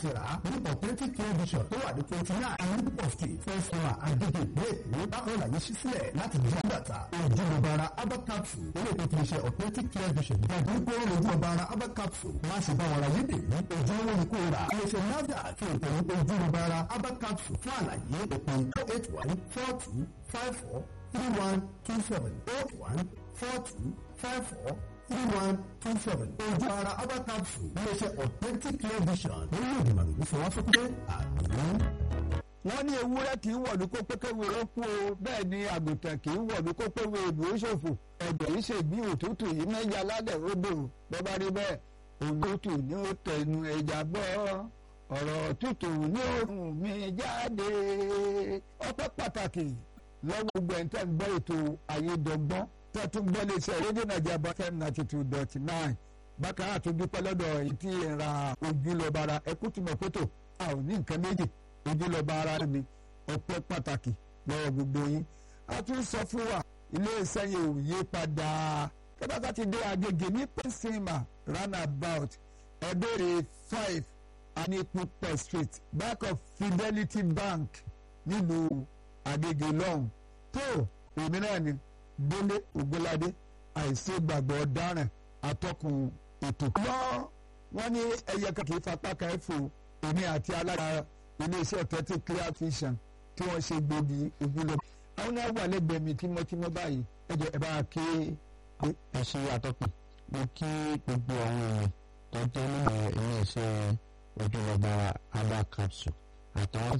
tẹ̀rà ní authentic television tó wà ní twenty nine anipop street first floor agege ìpínlẹ̀ èkó bákan láyé ṣí sílẹ̀ láti di àgbàtà ojúlọ̀bára abba capsule ilé ìpètè iṣẹ́ authentic television ìdájọ́ pé ó lójú ọbaara abba capsule má ṣe bá wọn ra yé dèmí ojúlówó ni kò rà iléeṣẹ́ nafda àti ìtẹ̀wé ojúlọ̀bára abba capsule fún àlàyé òpin oh eight one four two five four three one two seven oh one four two five four three one two seven ojú ara abba capsule iléeṣẹ́ authentic television orílẹ̀-èdè màlúù fọwọ́ sókè àdéhùn wọ́n ní ewúrẹ́ kì í wọ̀lú kó pékéwé ó kú o bẹ́ẹ̀ ni àgùntàn kì í wọ̀lú kó péwé ìbò ó ṣòfò ẹ̀jẹ̀ yìí ṣe bí òtútù yìí mẹ́jà lálẹ́ ó dò bọ́ bá rí bẹ́ẹ̀ òtútù ni ó tẹnu ẹja gbọ́ ọ̀rọ̀ tútù ní òórùn mi jáde ọpẹ́ pàtàkì lọ́wọ́ gbogbo ẹ̀ ń tẹ́ ń gbọ́ ètò ayédọ́gbọ́n tẹ́ tún gbọ́ lè ṣe rédíò nàìjíríà bá fm ninety two dot nine bákan náà tún dúpẹ́ lọ́dọ̀ èyí tí ẹ̀ ra ojúlọ́bara ẹkú tìmọ̀ fótò a ò ní nǹkan méjì ojúlọ́ba ara mi ọpẹ́ pàtàkì lọ́wọ́ gbogbo yín a tún sọ fún wa iléeṣẹ́ yẹn ò yí padà kẹ́bàtà ti dé agége ní pẹ́sìmà roundabout ẹ̀bẹ̀rẹ̀ five anipupa street back of fidelity bank nílùú agége lọ́hùn tó èmi náà ni délé ògbóládé àìsí gbàgbọ́ ọ̀daràn atọ́kùn ètò. lọ́ wọ́n ní ẹyẹ kan kì í fapá kan ẹ̀ fò èmi àti alága iléeṣẹ́ ọ̀tẹ́tì clear vision tí wọ́n ṣe gbòógì ojúlọ. àwọn náà wà lẹ́gbẹ̀ẹ́ mi tímọ́tímọ́ báyìí ẹ jẹ́ ẹ bá ké. ẹ ṣe àtọ́kùn mo kí gbogbo àwọn èèyàn tó jẹ́ nínú iléeṣẹ́ ojúlọ́ba abba capsule àtàwọn